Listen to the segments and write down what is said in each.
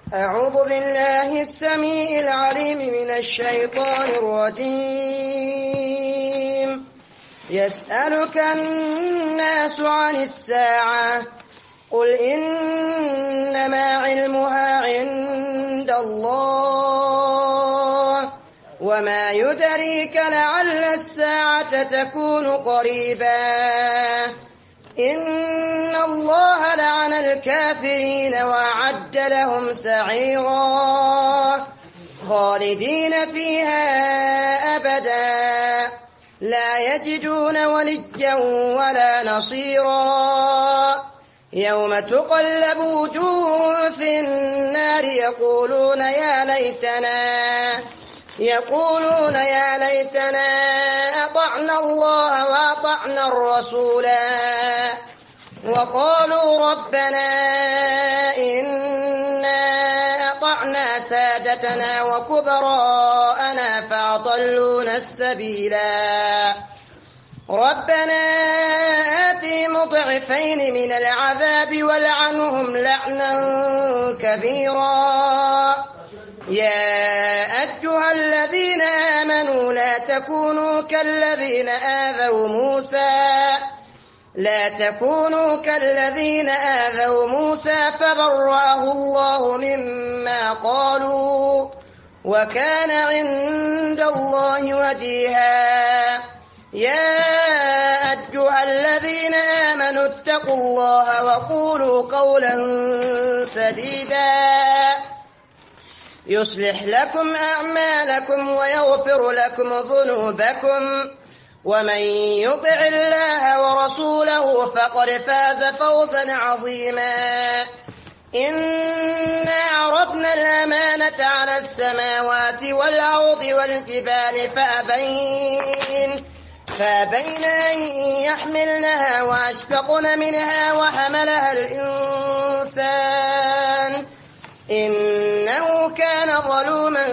أعوذ بالله السميع العليم من الشيطان الرجيم يسألك الناس عن الساعة قل إنما علمها عند الله وما يدريك لعل الساعة تكون قريبا إن الله لعن الكافرين وأعد لهم سعيرا خالدين فيها أبدا لا يجدون وليا ولا نصيرا يوم تقلب وجوههم في النار يقولون يا ليتنا يقولون يا ليتنا أطعنا الله وأطعنا الرسولا وقالوا ربنا إنا أطعنا سادتنا وكبراءنا فأضلونا السبيلا ربنا آتهم ضعفين من العذاب ولعنهم لعنا كبيرا يا أيها الذين آمنوا لا تكونوا كالذين آذوا موسى لا تكونوا كالذين آذوا موسى فبرأه الله مما قالوا وكان عند الله وجيها يا أيها الذين آمنوا اتقوا الله وقولوا قولا سديدا يصلح لكم أعمالكم ويغفر لكم ذنوبكم ومن يطع الله ورسوله فقد فاز فوزا عظيما إنا عرضنا الأمانة على السماوات والأرض والجبال فأبين فأبين أن يحملنها وأشفقن منها وحملها الإنسان إنه كان ظلوما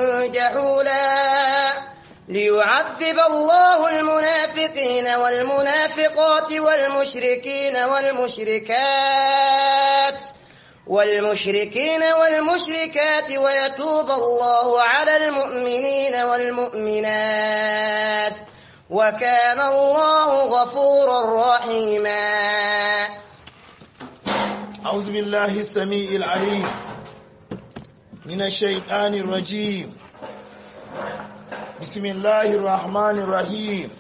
جهولا ليعذب الله المنافقين والمنافقات والمشركين والمشركات والمشركين والمشركات ويتوب الله على المؤمنين والمؤمنات وكان الله غفورا رحيما أعوذ بالله السميع العليم من الشيطان الرجيم بسم الله الرحمن الرحيم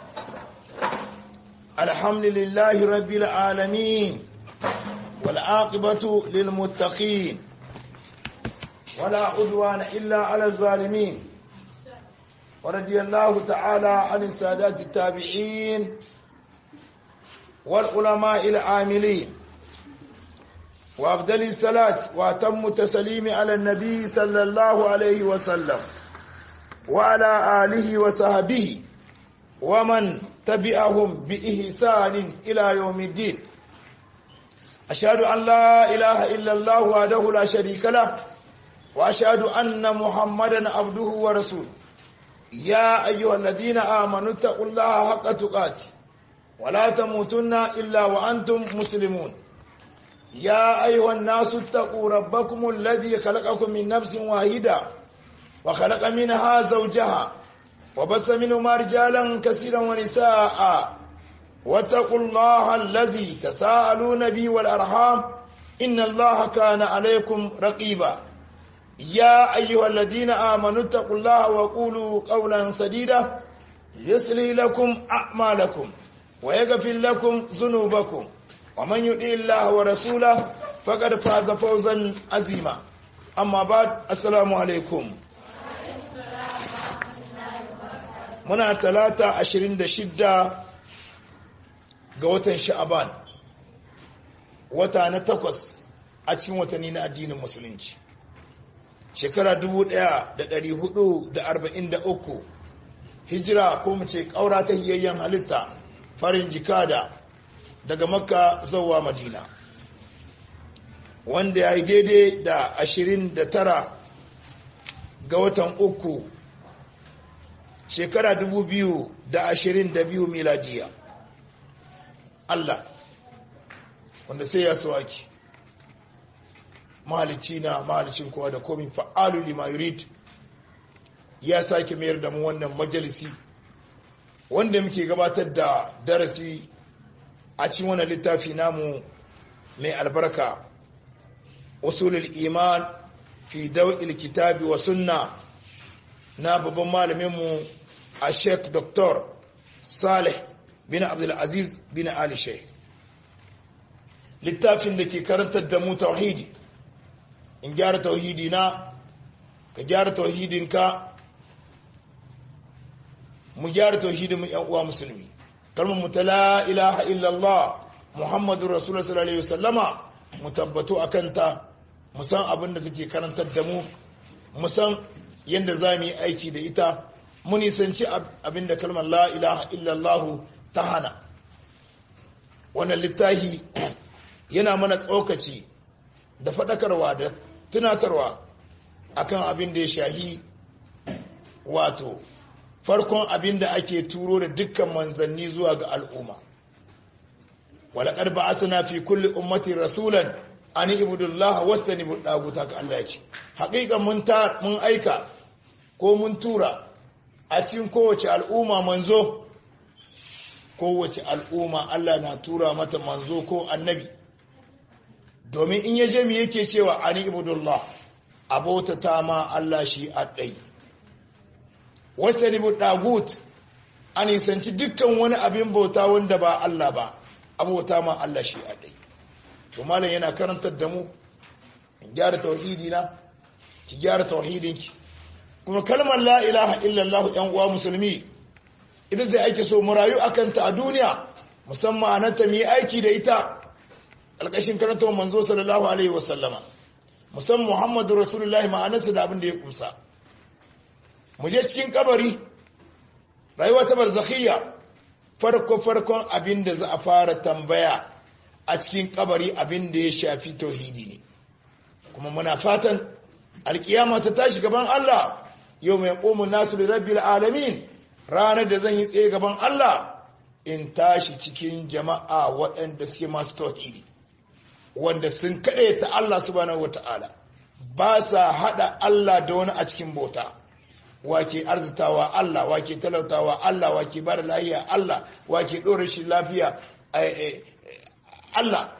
الحمد لله رب العالمين والعاقبة للمتقين ولا عدوان إلا على الظالمين ورضي الله تعالى عن السادات التابعين والعلماء العاملين وأفضل الصلاة وأتم التسليم على النبي صلى الله عليه وسلم وعلى آله وصحبه ومن تبعهم بإحسان إلى يوم الدين أشهد أن لا إله إلا الله وحده لا شريك له وأشهد أن محمدا عبده ورسوله يا أيها الذين آمنوا اتقوا الله حق تقاته ولا تموتن إلا وأنتم مسلمون يا أيها الناس اتقوا ربكم الذي خلقكم من نفس واحدة وخلق منها زوجها وبث منهما رجالا كثيرا ونساء واتقوا الله الذي تساءلون به والأرحام إن الله كان عليكم رقيبا يا أيها الذين آمنوا اتقوا الله وقولوا قولا سديدا يسلي لكم أعمالكم ويغفر لكم ذنوبكم ومن يطع الله ورسوله فقد فاز فوزا عظيما أما بعد السلام عليكم muna talata ashirin da shidda ga watan sha'aban wata na takwas a cikin watanni na addinin musulunci shekara dubu ɗaya da ɗari hudu da arba'in da uku hijira ko mu ce ƙaura ta hiyayyen halitta farin jikada daga makka zauwa madina wanda ya yi daidai da ashirin da tara ga watan uku shekara dubu biyu da ashirin da biyu miladiya Allah wanda sai ya so ake mahalicci na mahalicin kowa da komi fa'alu lima yurid ya sake mayar da mu wannan majalisi wanda muke gabatar da darasi a cikin wannan littafi namu mai albarka usulul iman fi daw'il kitabi wa sunna na babban malaminmu a sheikh dr salih bin abdulaziz bin ali sheikh littafin da ke karantar da mu tauhidi in gyara tauhidi na ka gyara tauhidinka mu gyara tauhidin mu yan uwa musulmi kalmar mu ta la ilaha illallah muhammadur rasulullah sallallahu alaihi wasallama mu tabbato akan ta mu san abin da take karantar da mu mu san yadda za mu yi aiki da ita mu nisanci abin da kalmar la ilaha illallah ta hana wannan littafi yana mana tsokaci da faɗakarwa da tunatarwa akan abin da ya shahi wato farkon abin da ake turo da dukkan manzanni zuwa ga al'umma walaƙar ba asana fi kulli ummati rasulan an ibudullah wasta ni buɗaguta ka Allah ya ce haƙiƙa mun aika ko mun tura a cikin kowace al'umma manzo kowace al'umma Allah na tura mata manzo ko annabi domin in ya je mu yake cewa an ibudullah abota ta ma Allah shi a ɗai wasta ni buɗagut an nisanci dukkan wani abin bauta wanda ba Allah ba abota ma Allah shi a ɗai to malam yana karantar da mu in gyara tauhidi na ki gyara tauhidinki kuma kalmar la ilaha illallah yan uwa musulmi ita da ake so mu rayu akan ta a duniya musamman na ta mu yi aiki da ita alƙashin karanta manzo sallallahu alaihi wasallama musamman muhammadu rasulullahi ma'anarsa da abin da ya kumsa mu je cikin kabari rayuwa ta barzakhiyya farko farkon abin da za a fara tambaya a cikin kabari abin da ya shafi tauhidi ne kuma muna fatan alkiyama ta tashi gaban Allah yau mai ƙomun nasu da rabbil alamin ranar da zan yi tsaye gaban Allah in tashi cikin jama'a waɗanda suke masu tauhidi wanda sun kaɗe ta Allah subhanahu wata'ala ba sa haɗa Allah da wani a cikin bauta wake arzitawa Allah wake talautawa Allah wake ba da lahiya Allah wake ɗora shi lafiya Allah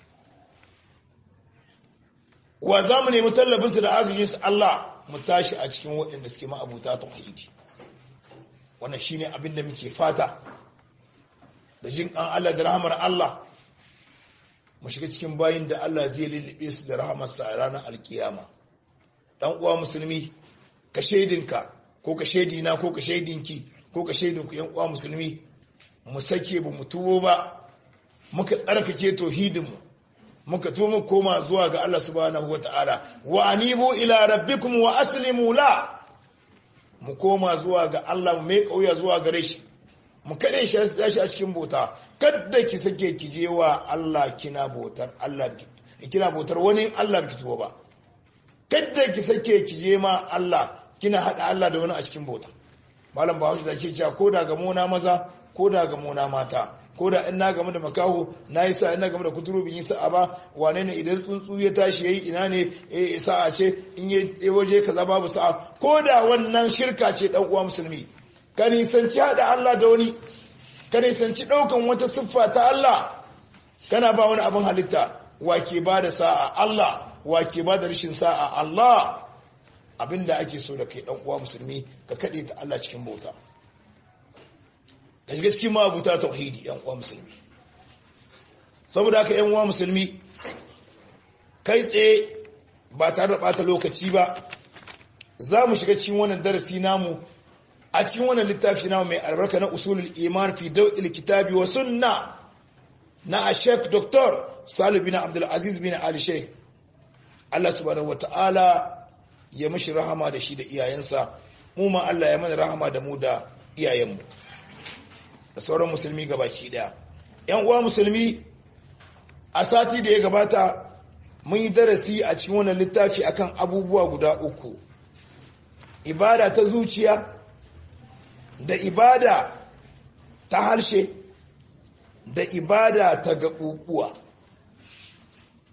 wa za mu nemi tallabinsu da agajinsu Allah mu tashi a cikin waɗanda suke ma'abuta tauhidi wannan shine abin da muke fata da jin an Allah da rahamar Allah mu shiga cikin bayin da Allah zai lullube su da rahamarsa a ranar alkiyama dan uwa musulmi ka shaidinka ko ka shaidina ko ka shaidinki ko ka shaidinku yan uwa musulmi mu sake ba mu tuwo ba muka tsarkake tauhidinmu muka tuwo koma zuwa ga Allah subhanahu wataala wa anibu ila rabbikum wa aslimu la mu koma zuwa ga Allah mu mai kauya zuwa gare shi mu kade shi shi a cikin bauta kada ki sake ki je wa Allah kina bautar Allah kina bautar wani Allah ki tuwo ba kada ki sake ki je ma Allah kina hada Allah da wani a cikin bauta malam bahaushe da ke cewa ko da ga mona maza ko da ga mona mata ko da in na game da makaho na yi sa ina game da kuturu bin yi sa'a ba wane ne idan tsuntsu ya tashi yayi ina ne eh sa'a ce in ya waje kaza babu sa'a ko da wannan shirka ce dan uwa musulmi ka nisanci hada Allah da wani ka nisanci daukan wata siffa ta Allah kana ba wani abin halitta wake ba da sa'a Allah wake ba da rashin sa'a Allah abinda ake so da kai dan uwa musulmi ka kade ta Allah cikin bauta da shiga cikin mabuta tauhidi yan uwa musulmi saboda haka yan uwa musulmi kai tsaye ba tare da bata lokaci ba za mu shiga cikin wannan darasi namu a cikin wannan littafi namu mai albarka na usulul iman fi dawil kitabi wa sunna na ashek doktor salu bin abdul aziz bin ali sheikh Allah subhanahu wataala ya mishi rahama da shi da iyayensa mu ma Allah ya mana rahama da mu da iyayenmu da sauran musulmi gabaki daya yan uwa musulmi a sati da ya gabata mun yi darasi a cikin wannan littafi akan abubuwa guda uku ibada ta zuciya da ibada ta harshe da ibada ta gaɓuɓuwa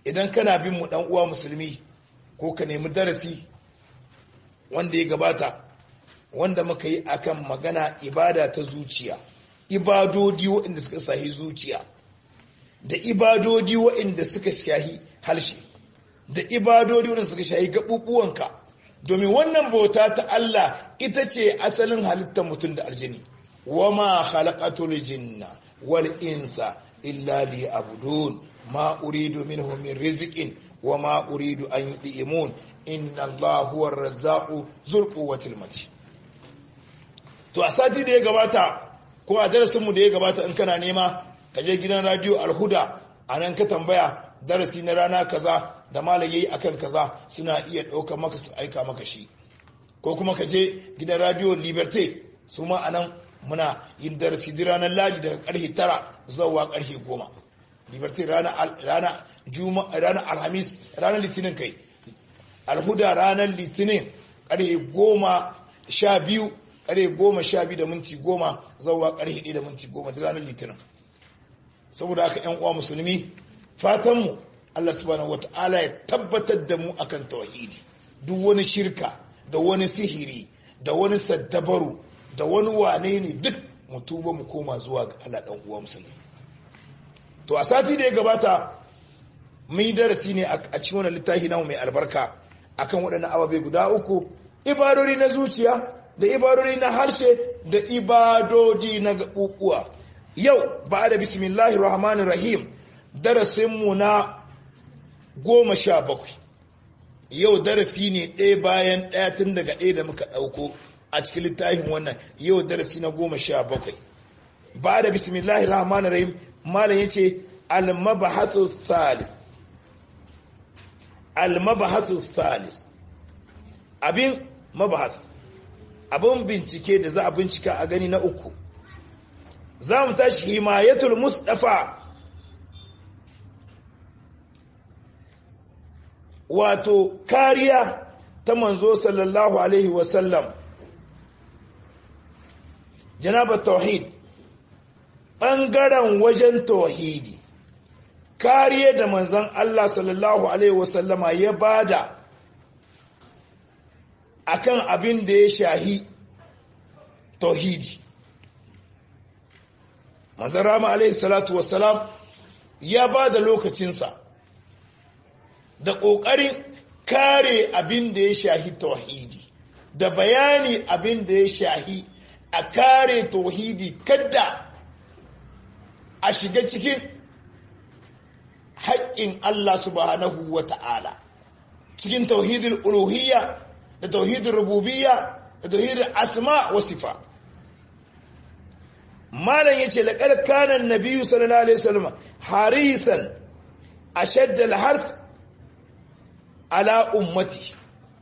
idan kana bin mu dan uwa musulmi ko ka nemi darasi wanda ya gabata wanda muka yi akan magana ibada ta zuciya ibadodi waɗanda suka sahi zuciya da ibadodi waɗanda suka shahi harshe da ibadodi waɗanda suka shahi gaɓuɓuwanka domin wannan bauta ta Allah ita ce asalin halittar mutum da aljini wama khalaqatul jinna wal insa illa liya'budun ma uridu minhum min rizqin wama uridu an yud'imun inna Allaha huwar razzaqu zul quwwatil matin to a sati da ya gabata ko a darasinmu da ya gabata in kana nema ka je gidan radio alhuda a nan ka tambaya darasi na rana kaza da malam yayi akan kaza suna iya ɗaukar maka su aika maka shi ko kuma ka je gidan radio liberté su ma anan muna yin darasi di ranar ladi daga karfe tara zuwa karfe goma liberté rana rana alhamis ranar litinin kai alhuda ranar litinin karfe goma sha biyu kare goma sha biyu da minti goma zauwa kare hidi da minti goma da ranar litinin saboda haka yan uwa musulmi fatanmu Allah subhanahu wata'ala ya tabbatar da mu akan tauhidi duk wani shirka da wani sihiri da wani saddabaru da wani wane ne duk mu tuba mu koma zuwa ga Allah dan uwa musulmi to a sati da ya gabata mun yi darasi ne a cikin wannan littafi namu mai albarka akan waɗannan ababe guda uku ibadori na zuciya da ibadodi na harshe da ibadodi na gaɓuɓuwa yau ba da bismillahi rahmanir rahim darasinmu na goma sha bakwai yau darasi ne ɗaya bayan ɗaya tun daga ɗaya da muka ɗauko a cikin littafin wannan yau darasi na goma sha bakwai ba da bismillahi rahmanir rahim malam ya ce almabahasu salis almabahasu salis abin mabahas abin bincike da za a bincika a gani na uku za mu tashi himayatul mustafa wato kariya ta manzo sallallahu alaihi wasallam janabar tauhid ɓangaren wajen tauhidi kariya da manzon Allah sallallahu alaihi wasallama ya bada akan abin da ya shahi tauhidi manzarama alaihi salatu wassalam ya ba da lokacinsa da ƙoƙarin kare abin da ya shahi tauhidi da bayani abin da ya shahi a kare tauhidi kadda a shiga cikin haƙƙin Allah subhanahu wa ta'ala cikin tauhidul uluhiyya da tauhidin rububiyya da tauhidin asma wa sifa malam yace laqad kana an-nabiy sallallahu alaihi wasallam harisan ashadda al-hars ala ummati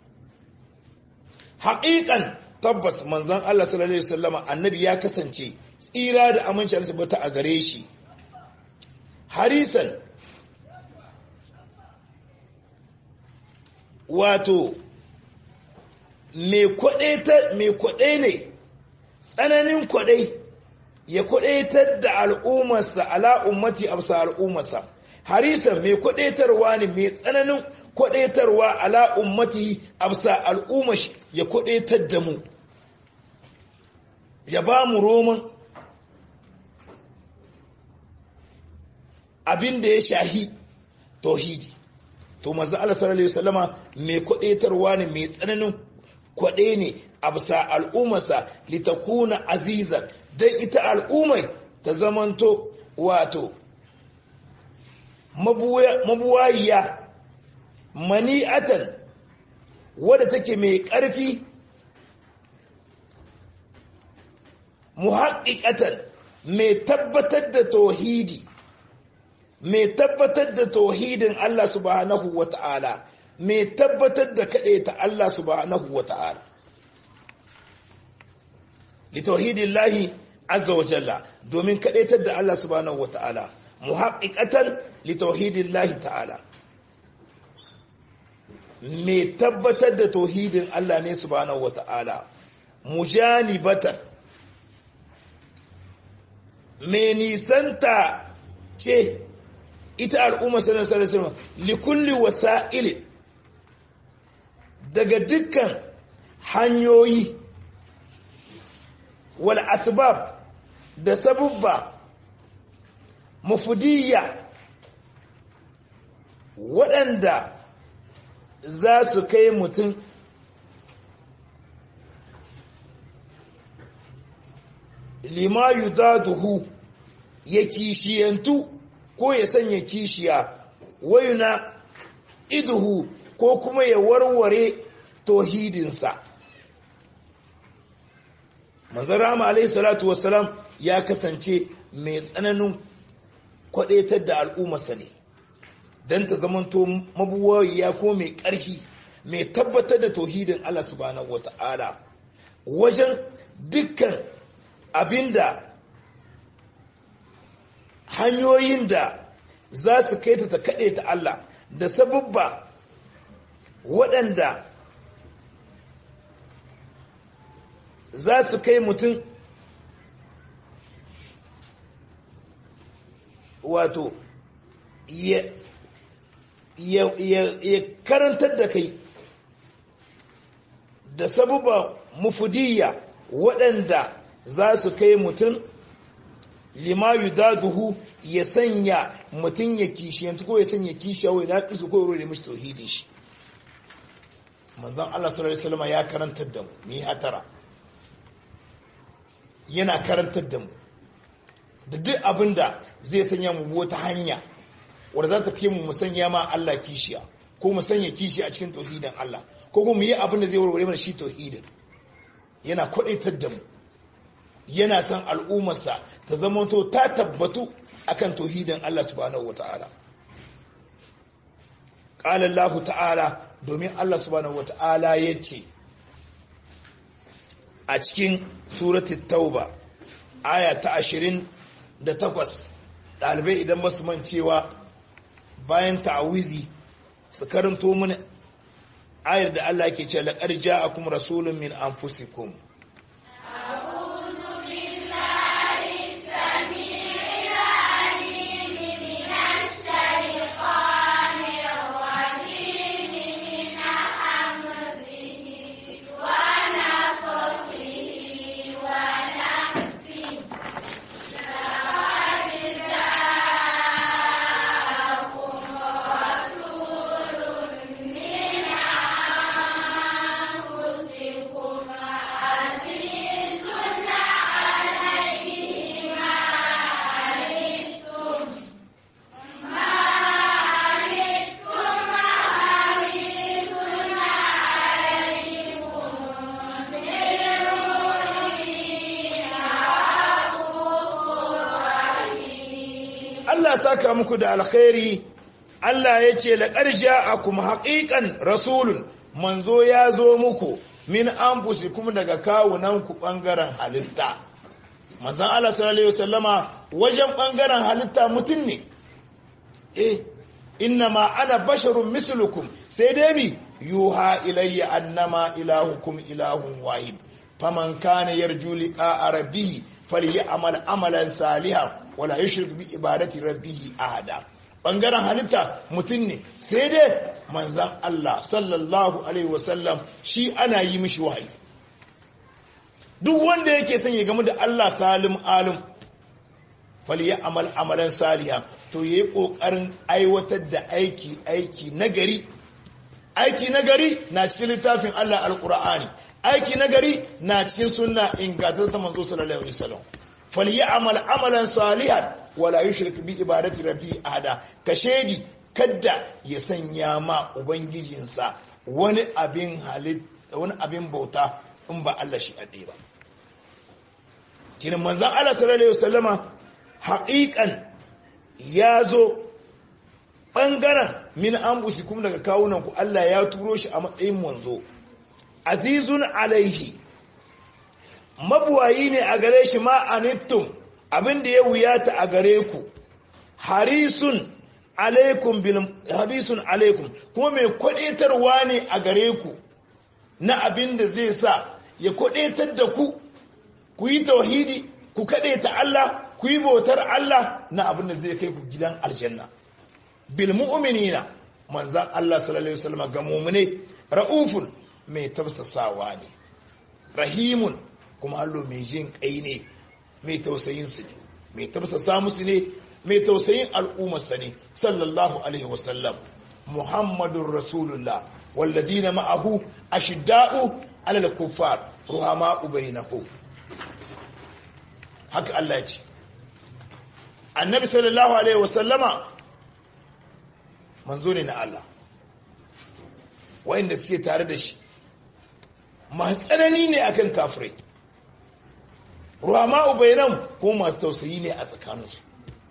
haqiqan tabbas manzon Allah sallallahu alaihi wasallam annabi ya kasance tsira da aminci Allah subhanahu a gare shi harisan wato mai kwaɗe ne tsananin kwaɗai ya kwaɗaitar da al'ummarsa ala ummati amsa al'ummarsa harisan mai kwaɗaitarwa ne mai tsananin kwaɗaitarwa ala ummati amsa al'ummar ya kwaɗaitar da mu ya ba mu roman abin da ya shahi tauhidi to manzo Allah sallallahu alaihi wasallama mai kwaɗaitarwa ne mai tsananin kwaɗe ne a bisa al'ummarsa litakuna azizan don ita al'ummai ta zamanto wato mabuwayiya mani'atan wadda take mai ƙarfi muhaƙiƙatan mai tabbatar da tauhidi mai tabbatar da tauhidin Allah subhanahu wa ta'ala mai tabbatar da kaɗe ta Allah subhanahu wa ta'ala li tauhidin lahi azza wa jalla domin kaɗaitar da Allah subhanahu wa ta'ala muhaƙiƙatan li tauhidin lahi ta'ala mai tabbatar da tauhidin Allah ne subhanahu wa ta'ala mujanibatan mai nisanta ce ita al'umma sallallahu alaihi wasallam likulli wasa'il daga dukkan hanyoyi wal asbab da sabubba mufudiyya waɗanda za su kai mutum lima yudaduhu ya kishiyantu ko ya sanya kishiya wayuna iduhu ko kuma ya warware tohidinsa manzan rama alaihi salatu wassalam ya kasance mai tsananin kwadaitar da al'ummarsa ne don ta zamanto mabuwariya ko mai ƙarfi mai tabbatar da tohidin Allah subhanahu wata'ala wajen dukkan abinda hanyoyin da za su kai ta ta kaɗe ta Allah da sababba waɗanda za su kai mutum wato ya karantar da kai da sababa mufudiyya waɗanda za su kai mutum lima yudaduhu ya sanya mutum ya kishiyantu ko ya sanya kishiya wai na ƙisu ko rore mishi tauhidin shi manzan Allah sallallahu alaihi wasallam ya karantar da mu ni hatara yana karantar da mu da duk abin da zai sanya mu wata hanya wadda za ta fi mu musanya ma Allah kishiya ko mu sanya kishi a cikin tauhidin Allah ko kuma mu yi abin da zai warware mana shi tauhidin yana kwadaitar da mu yana san al'ummarsa ta zamanto ta tabbatu akan tauhidin Allah subhanahu wataala qala Allah ta'ala domin Allah subhanahu wataala yace a cikin suratul tauba aya ta 28 dalibai idan basu mancewa bayan ta'awizi su karanto mana ayar da Allah ke ce laqad ja'akum rasulun min anfusikum Allah saka muku da alkhairi Allah ya ce laƙar ja'akum haƙiƙan rasulun manzo ya zo muku min anfusikum daga kawunanku ɓangaren halitta manzan Allah sallallahu alaihi wasallama wajen ɓangaren halitta mutum ne eh inna ma ana basharun mislukum sai dai mi yuha ilayya annama ilahukum ilahun wahid faman kana yarju liqa rabbih falyamal amalan salihan wala yushrik bi ibadati rabbih ahada bangaren halitta mutum ne sai dai manzan Allah sallallahu alaihi wasallam shi ana yi mishi wahayi duk wanda yake son ya gamu da Allah salim alim falyamal amalan salihan to yayi kokarin aiwatar da aiki aiki nagari aiki nagari na cikin littafin Allah alqur'ani aiki nagari na cikin sunna ingantaccen manzo sallallahu alaihi wasallam falyamal amalan salihan wala yushrik bi ibadati rabbi ahada kashedi kadda ya sanya ma ubangijinsa wani abin halit wani abin bauta in ba Allah shi adde ba kin manzon Allah sallallahu alaihi wasallama haqiqan yazo bangaren min anfusikum daga kawunanku Allah ya turo shi a matsayin manzo azizun alaihi mabuwayi ne a gare shi ma anittum abinda ya wuyata a gare ku harisun alaikum bil harisun alaikum kuma mai kwadetarwa ne a gare ku na abinda zai sa ya kwadetar da ku ku yi tauhidi ku ta Allah ku yi bautar Allah na abinda zai kai ku gidan aljanna bil mu'minina manzan Allah sallallahu alaihi wasallam ga mu'mine raufun mai tafsasawa ne rahimun kuma hallo mai jin kai ne mai tausayin su ne mai tafsasa musu ne mai tausayin al'ummarsa ne sallallahu alaihi wasallam muhammadun rasulullah walladina ma'ahu ashidda'u alal kuffar ruhama'u bainahum haka Allah ya ce annabi sallallahu alaihi wasallama manzo ne na Allah wa'inda suke tare da shi masu tsanani ne akan kafirai ruhama'u bainahum kuma masu tausayi ne a tsakaninsu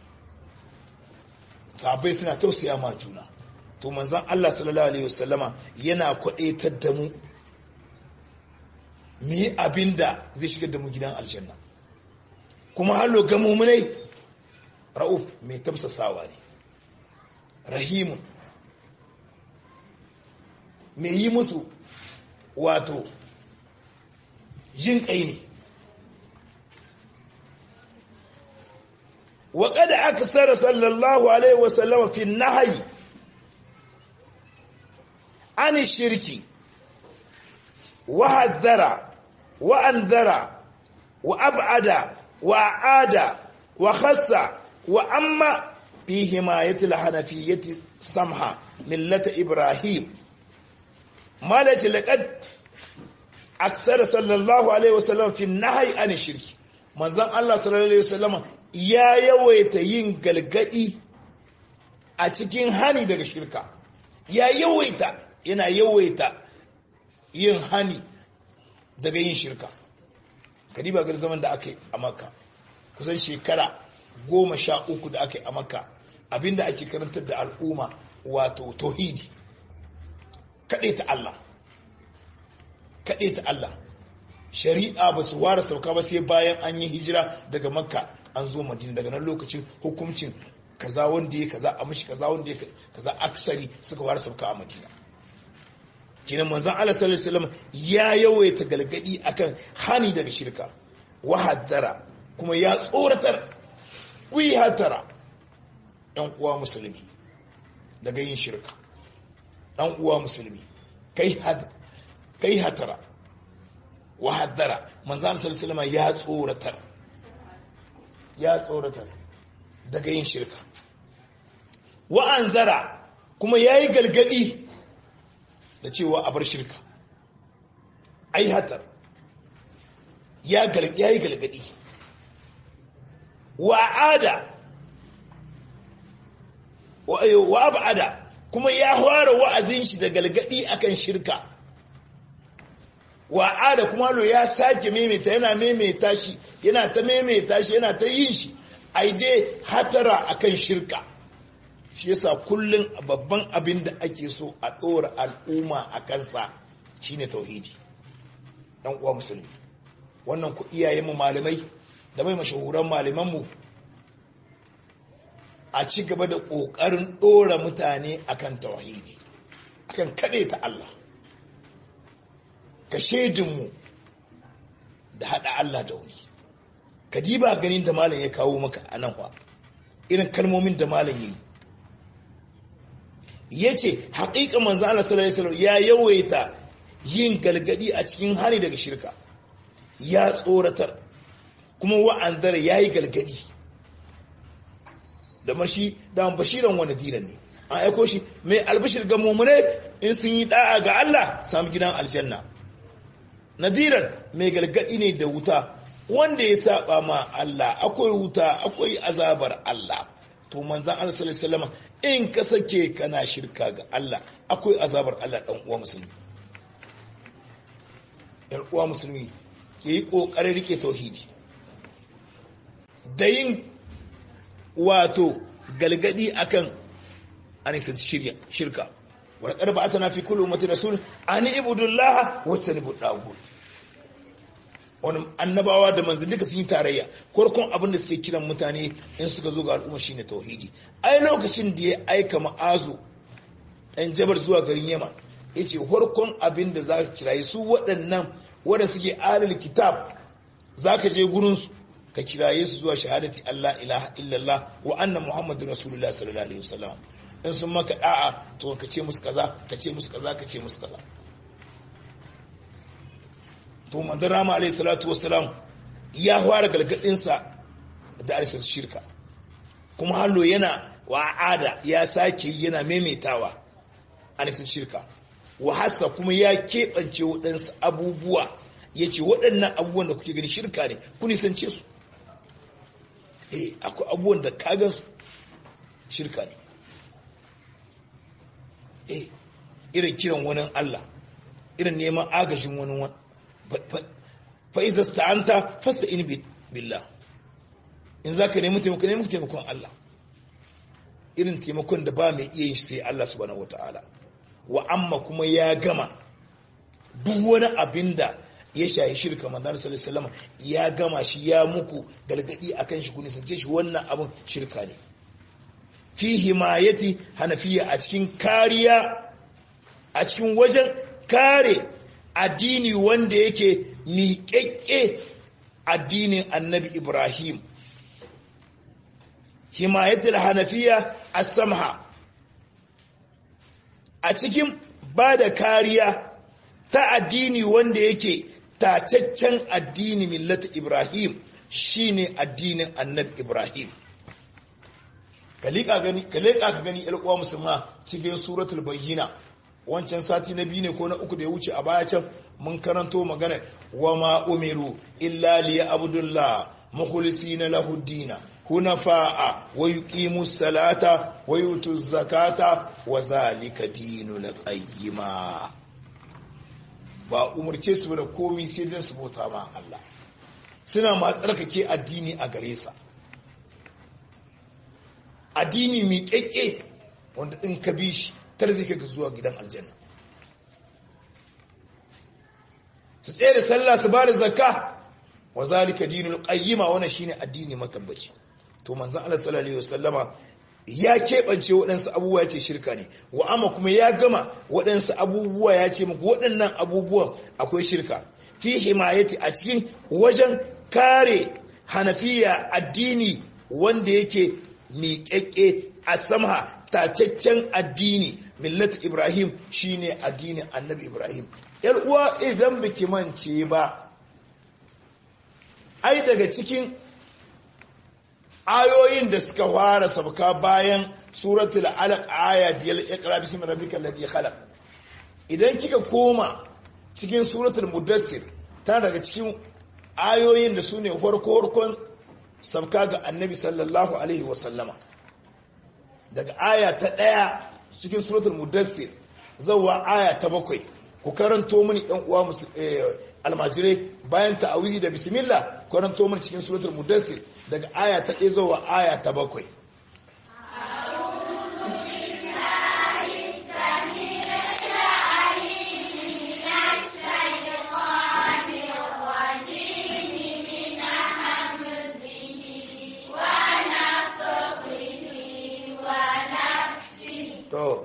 sahabbai suna tausaya ma juna to manzon Allah sallallahu alaihi wasallama yana kwadaitar da mu mu yi abinda zai shigar da mu gidan aljanna kuma hallo ga mumunai ra'uf mai tafsasawa ne rahimun mai yi musu wato jin kai ne وقد أكثر صلى الله عليه وسلم في النهي عن الشرك وحذر وأنذر وأبعد وأعاد وخص وأما في حماية الحنفية سمحة ملة إبراهيم ما لقد أكثر صلى الله عليه وسلم في النهي عن الشرك من ذن الله صلى الله عليه وسلم ya yawaita yin galgadi a cikin hani daga shirka ya yawaita yana yawaita yin hani daga yin shirka kadiba gar zaman da aka yi a makka kusan shekara goma sha uku da aka yi a makka abinda ake karantar da al'umma wato tauhidi kaɗai ta Allah kaɗai ta Allah shari'a ba su ware sauka ba sai bayan an yi hijira daga makka an zo madina daga nan lokacin hukuncin kaza wanda ya kaza a mashi kaza wanda ya kaza aksari suka ware sauka a madina kinan manzon Allah sallallahu alaihi wasallam ya yawaita galgadi akan hani daga shirka wa haddara kuma ya tsoratar kuyi hatara ɗan uwa musulmi daga yin shirka ɗan uwa musulmi kai kai hatara wa haddara manzon Allah sallallahu alaihi wasallam ya tsoratar ya tsoratar daga yin shirka wa'anzara kuma ya yi galgadi da cewa a bar shirka ai hatar ya yi galgadi wa'ada wa abada kuma ya fara wa'azin shi da galgadi akan shirka wa'ada kuma lo ya sake maimaita yana maimaita shi yana ta maimaita shi yana ta yin shi ai dai hatara akan shirka shi yasa kullun babban abin da ake so a ɗora al'umma a kansa shine tauhidi ɗan uwa musulmi wannan ku iyayenmu malamai da mai mashahuran malamanmu a ci gaba da ƙoƙarin ɗora mutane akan tauhidi akan kaɗe ta Allah ka shaidinmu da haɗa Allah da wani ka diba ganin da malam ya kawo maka a nan wa irin kalmomin da malam ya yi ya ce haƙiƙa manzo Allah sallallahu alaihi ya yawaita yin galgadi a cikin hani daga shirka ya tsoratar kuma wa'andar ya yi galgadi da mashi da bashiran wani diran ne an aiko shi mai albashir ga mummune in sun yi da'a ga Allah samu gidan aljanna nadiran mai galgadi ne da wuta wanda ya saba ma Allah akwai wuta akwai azabar Allah to manzan Allah sallallahu alaihi wasallam in ka sake kana shirka ga Allah akwai azabar Allah dan uwa musulmi dan uwa musulmi ke yi kokarin rike tauhidi da yin wato galgadi akan anisan shirka wa laqad ba'athna fi kulli ummatin rasul an ibudullaha wa tanibu dagut wani annabawa da manzanni duka sun yi tarayya farkon abin da suke kiran mutane in suka zo ga al'umma shine tauhidi ai lokacin da ya aika ma'azu ɗan jabar zuwa garin yama ya ce farkon abin da za ka kiraye su waɗannan wanda suke alil kitab za ka je gurinsu ka kiraye su zuwa shahadati Allah ilaha illallah wa anna muhammadu rasulullah sallallahu alaihi wasallam in sun maka da'a to ka ce musu kaza ka ce musu kaza ka ce musu kaza to manzon rama alayhi salatu wassalam ya fara galgadinsa da arshin shirka kuma hallo yana wa'ada ya sake yana maimaitawa arshin shirka wa hassa kuma ya keɓance waɗansu abubuwa ya ce waɗannan abubuwan da kuke gani shirka ne ku nisance su eh akwai abubuwan da kagan su shirka ne eh irin kiran wani Allah irin neman agajin wani wani fa'iza sta'anta fasta in billah in za ka nemi taimako nemi taimakon Allah irin taimakon da ba mai iya yin sai Allah subhanahu wata'ala wa amma kuma ya gama duk wani abin da ya shayi shirka manzan sallallahu ya gama shi ya muku galgadi akan shi kuni sance shi wannan abin shirka ne fi himayati hanafiya a cikin kariya a cikin wajen kare addini wanda yake miƙaƙƙe addinin annabi Ibrahim. Himayatul Hanafiya a samha a cikin ba da kariya ta addini wanda yake tacaccen addini millata Ibrahim shine addinin annabi Ibrahim. Ka leƙa ka gani uwa musulma cikin suratul bayyina wancan sati na biyu ne ko na uku da ya wuce a baya can mun karanto magana wa ma umiru illa liya abdullah mukhlisina lahu dina hunafa'a wa yuqimu salata wa yutu zakata wa zalika dinul qayyima ba umurce su da komi sai dan su bauta ma Allah suna ma tsarkake addini a gare sa addini mi kekke wanda in ka bi shi tar zai kai zuwa gidan aljanna su tsaye da sallah su ba da zakka wa zalika dinul qayyima wannan shine addini matabbaci to manzon Allah sallallahu alaihi wasallama ya keɓance waɗansu abubuwa ya ce shirka ne wa amma kuma ya gama waɗansu abubuwa ya ce muku waɗannan abubuwan akwai shirka fi himayati a cikin wajen kare hanafiya addini wanda yake miƙaƙƙe a samha tacaccen addini millat ibrahim shine addinin annabi ibrahim yar uwa idan biki mance ba ai daga cikin ayoyin da suka fara sabka bayan suratul alaq aya biyar iqra bismi rabbikal ladhi khalaq idan kika koma cikin suratul mudassir ta daga cikin ayoyin da sune farko farkon sabka ga annabi sallallahu alaihi wasallama daga aya ta ɗaya cikin suratul mudassir zawa aya ta bakwai ku karanto mini ɗan uwa almajirai bayan ta'awizi da bismillah karanto mini cikin suratul mudassir daga aya ta ɗaya zawa aya ta bakwai to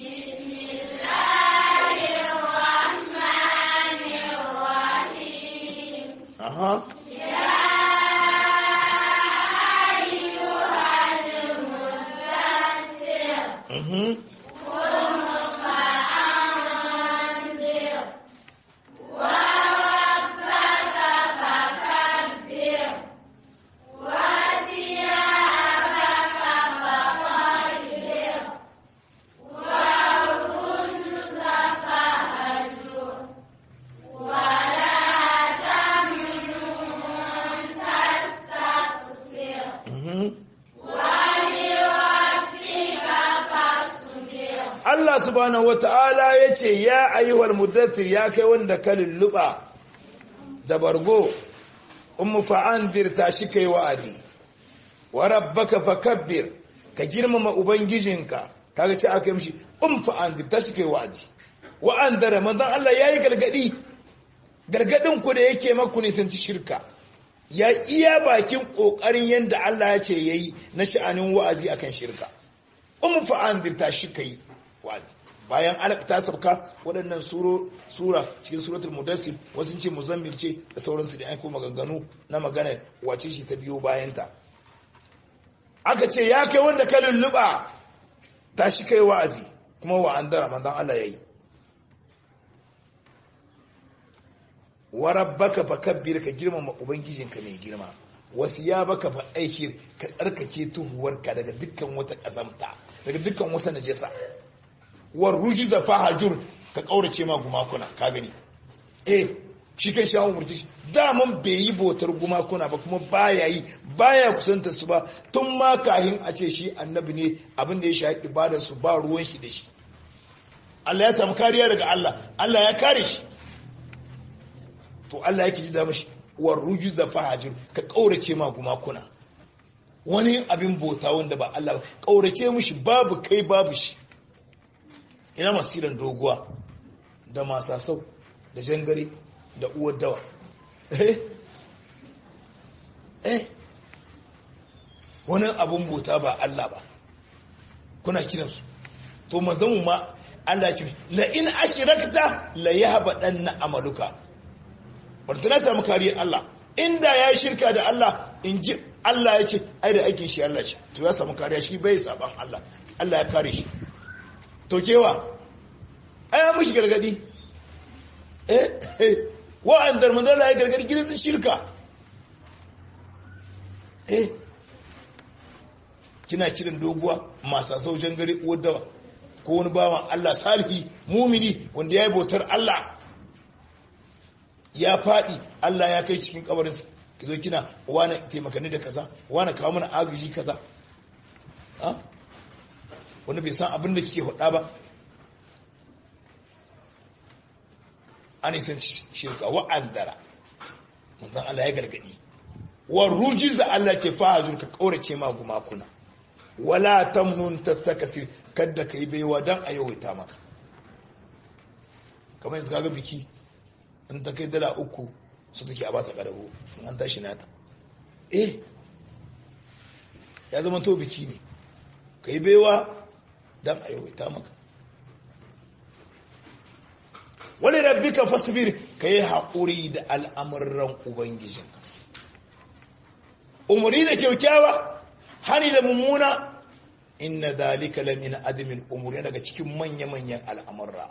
Aha. Mhm. Mhm. Allah subhanahu wata'ala ya ce ya ayyuhal mudaththir ya kai wanda ka lulluɓa da bargo ummu fa'andir ta shi kai wa'adi wa rabbaka fakabbir ka girmama ubangijinka kaga ci aka yi mishi um fa'andir ta shi kai wa'adi wa andara manzon Allah yayi gargadi gargadin ku da yake maku ne sun ci shirka ya iya bakin kokarin yanda Allah ya ce yayi na sha'anin wa'azi akan shirka um fa'andir ta shi kai wa'azi bayan alaq ta sabka waɗannan sura cikin suratul mudassir wasu ce muzammil ce da sauransu da aiko maganganu na magana wace shi ta biyo bayanta aka ce ya kai wanda ka lulluɓa tashi kai wa'azi kuma wa andara manzon Allah yayi wa rabbaka fakabbir ka girmama ubangijinka mai girma wasu ya baka fa aiki ka tsarkake tuhuwarka daga dukkan wata kazamta daga dukkan wata najasa war rujiza fahajur ka kaurace ma gumakuna ka gani eh shi kai shawon murti daman bai yi bautar gumakuna ba kuma baya yi baya kusanta su ba tun ma kahin a ce shi annabi ne abin da ya sha ibadar su ba ruwan shi da shi Allah ya samu kariya daga Allah Allah ya kare shi to Allah yake ji da mashi war rujuz da fahajir ka kaurace ma gumakuna wani abin bauta wanda ba Allah ba kaurace mishi babu kai babu shi ina masiran doguwa da masasau da jangare da uwar dawa eh eh wani abin bauta ba Allah ba kuna kiransu to mazamu ma Allah ce la in ashrakta la yahbadanna amaluka wanda na samu kariyar Allah inda ya shirka da Allah in ji Allah ya ce ai da aikin shi Allah ce to ya samu kariya shi bai saban Allah Allah ya kare shi to kewa ai ya miki gargadi eh eh wa'andar manzala ya gargadi gidan shirka eh kina kiran doguwa masu saujan gari uwar dawa ko wani bawan Allah salihi mumini wanda ya yi bautar Allah ya faɗi Allah ya kai cikin kabarinsa ki zo kina wani taimakani da kaza wani kawo mana agaji kaza wani bai san abin da kike hada ba an isan shirka wa'andara manzan Allah ya gargadi wa rujiza Allah ce fahajur ka kaurace ma gumakuna wala tamnun tastakasir kadda kai baiwa dan a yawaita maka kamar yanzu kaga biki in ta kai dala uku su take a bata kadago in an tashi nata eh ya zama to biki ne kai baiwa dan a yawaita maka wani rabbika fasbir ka yi haƙuri da al'amuran ubangijinka umarni da kyaukyawa hani da mummuna inna dalika lamin adamin umuri daga cikin manya-manyan al'amurra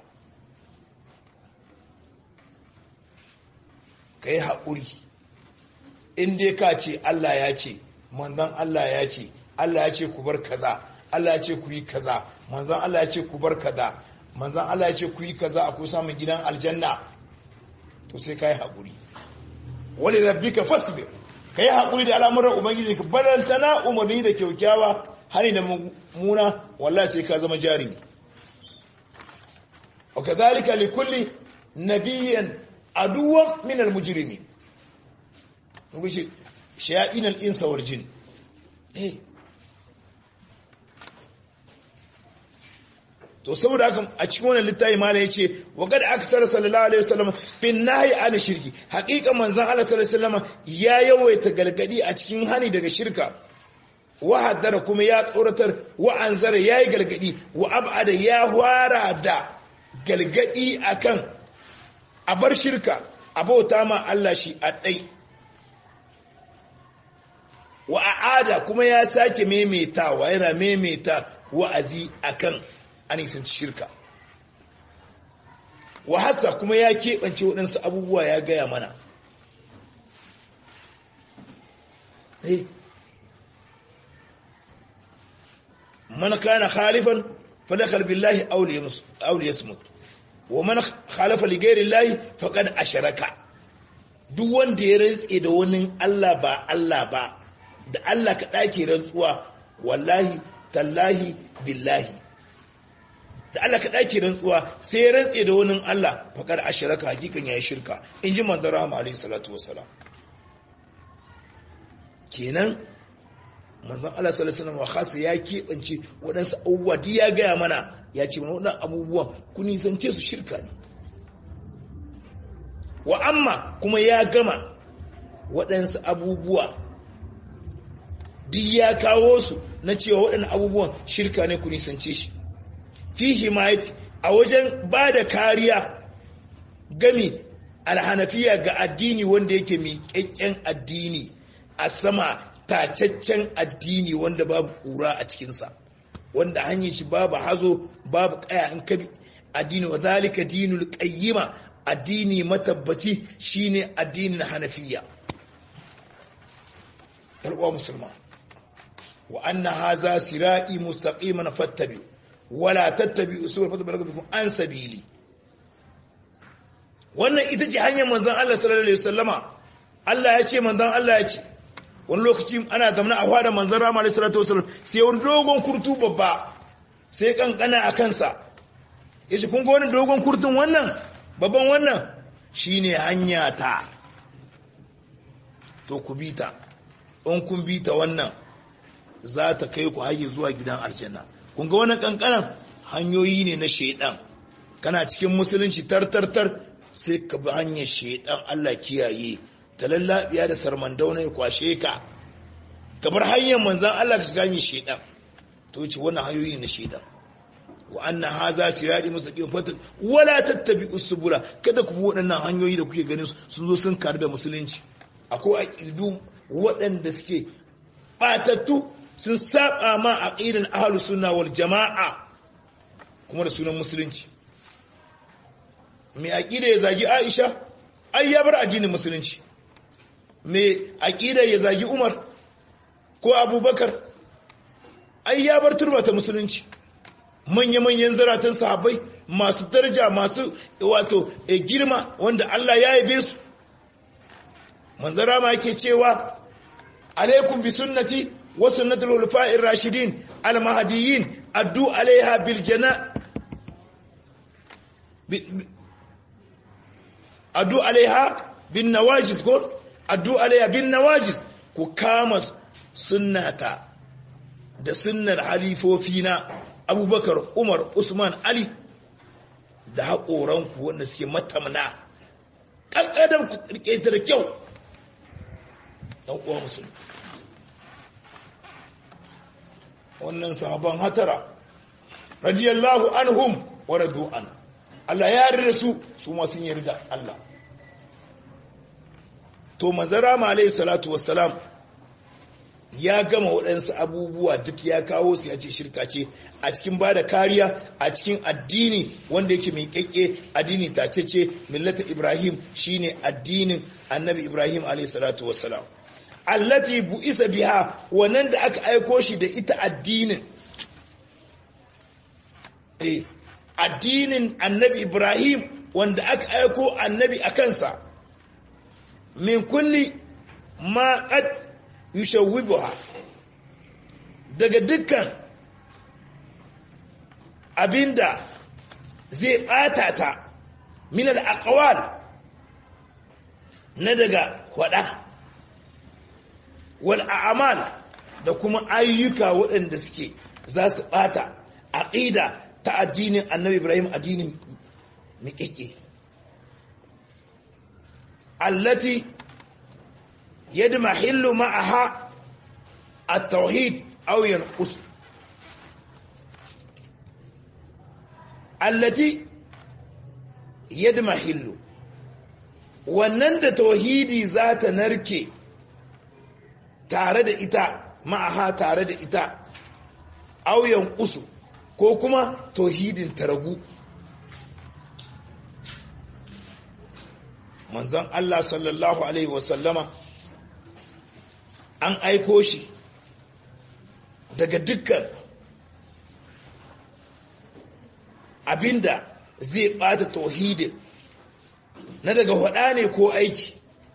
ka yi haƙuri inda ka ce Allah ya ce manzan Allah ya ce Allah ya ce ku bar kaza Allah ya ce ku yi kaza manzan Allah ya ce ku bar kaza manzan Allah ya ce ku yi kaza a kusa samun gidan aljanna to sai ka yi haƙuri wani rabbi ka fasbir ka yi haƙuri da al'amuran ubangiji ka baranta na umarni da kyaukyawa hani da muna wallahi sai ka zama jarumi wa kadhalika li kulli nabiyyin aduwwan min al-mujrimin mun ce shayatin al-insa wal jin eh to saboda haka a cikin wannan littafi mala yace wa qad aksar sallallahu alaihi wasallam bin nahi an shirki haqiqa manzon Allah sallallahu alaihi wasallam ya yawaita galgadi a cikin hani daga shirka wa haddara kuma ya tsoratar wa anzara yayi galgadi wa abada ya hwara da galgadi akan a bar shirka a bauta ma Allah shi a dai wa aada kuma ya sake maimaitawa yana maimaita wa'azi akan an isanci shirka wahasa kuma ya keɓance waɗansu abubuwa ya gaya mana man kana khalifan falakal billahi auli yasmut wa man khalafa li ghairi llahi faqad asharaka duk wanda ya rantse da wani Allah ba Allah ba da Allah ka dake rantsuwa wallahi tallahi billahi da Allah ka ɗaki rantsuwa sai ya rantse da wani Allah faƙar a shiraka hakikan ya yi shirka in ji manzan rahama alaihi salatu wassalam kenan manzan Allah sallallahu alaihi wasallam ya keɓance waɗansu abubuwa duk ya gaya mana ya ce mana waɗannan abubuwan ku nisance su shirka ne wa amma kuma ya gama waɗansu abubuwa duk ya kawo su na cewa waɗannan abubuwan shirka ne ku nisance shi fi himayati a wajen ba da kariya gami alhanafiya ga addini wanda yake miƙaƙƙen addini a sama tacaccen addini wanda babu ƙura a cikinsa wanda hanyar shi babu hazo babu kaya in kabi addini wa zalika dinul qayyima addini matabbaci shine addinin hanafiya alwa musulma wa anna haza sirati mustaqiman fattabi wala tattabi'u subul fatabalagakum an sabili wannan ita ce hanyar manzon Allah sallallahu alaihi wasallama Allah ya ce manzon Allah ya ce wani lokaci ana zamana a fada manzon Rama alaihi salatu wasallam sai wani dogon kurtu babba sai kankana a kansa yace kun ga wani dogon kurtun wannan babban wannan shine hanya ta to ku bi ta in kun bi ta wannan za ta kai ku haye zuwa gidan aljanna kun ga wannan kankanan hanyoyi ne na shedan kana cikin musulunci tartartar sai ka bi hanyar shedan Allah kiyaye ta lallabiya da sarmandauna ya kwashe ka ka bar hanyar manzan Allah ka shiga hanyar shedan to ce wannan hanyoyi ne na shedan wa anna haza sirati mustaqim fatal wala tattabi'us subula kada ku bi waɗannan hanyoyi da kuke ganin sun zo sun karu da musulunci akwai aqidu waɗanda suke batattu sun saba ma aqidan ahlus sunna wal jamaa kuma da sunan musulunci mai aqida ya zagi Aisha ai ya bar addinin musulunci mai aqida ya zagi Umar ko Abubakar ai ya bar turbata musulunci manya-manyan zaratan sahabbai masu daraja masu wato girma wanda Allah ya yabe su manzara ma yake cewa alaikum bi sunnati wa sunnatul khulafa'ir rashidin al mahdiyyin addu alaiha bil jana addu alaiha bin nawajiz ko addu alaiha bin nawajiz ku kama sunnata da sunnar halifofina abubakar umar usman ali da haƙoranku wanda suke matamna ƙanƙadar ku ƙirƙe ta da kyau ɗan uwa musulmi wannan sahaban hatara radiyallahu anhum wa radu an Allah ya yarda su su ma sun yarda Allah to manzara ma alayhi salatu wassalam ya gama waɗansu abubuwa duk ya kawo su ya ce shirka ce a cikin ba da kariya a cikin addini wanda yake mai kyakke addini tacece millata ibrahim shine addinin annabi ibrahim alaihissalatu wassalam allati bu'isa biha wannan da aka aiko shi da ita addinin eh addinin annabi ibrahim wanda aka aiko annabi a kansa min kulli ma qad yushawwibuha daga dukkan abinda zai bata ta min al-aqwal na daga kwada wal a'mal da kuma ayyuka waɗanda suke za su bata aqida ta addinin annabi ibrahim addinin miƙiƙe allati يدمحل معها التوحيد أو ينقص التي يدمحل wannan da tauhidi za ta narke tare da ita ma'aha tare da ita auyan kusu ko kuma tauhidin ta ragu manzon Allah sallallahu alaihi wasallama an aiko shi daga dukkan abinda zai bata tauhidin na daga hada ne ko aiki